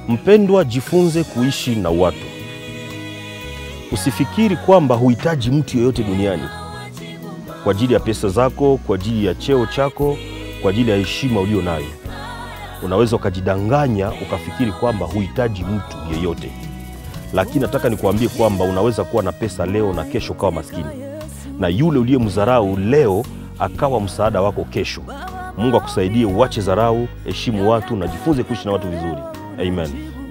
Mpendwa, jifunze kuishi na watu. Usifikiri kwamba huhitaji mtu yeyote duniani kwa ajili ya pesa zako, kwa ajili ya cheo chako, kwa ajili ya heshima ulio nayo. Unaweza ukajidanganya ukafikiri kwamba huhitaji mtu yeyote, lakini nataka nikuambie kwamba unaweza kuwa na pesa leo na kesho ukawa maskini, na yule uliyemdharau leo akawa msaada wako kesho. Mungu akusaidie uache dharau, heshimu watu na jifunze kuishi na watu vizuri. Amen.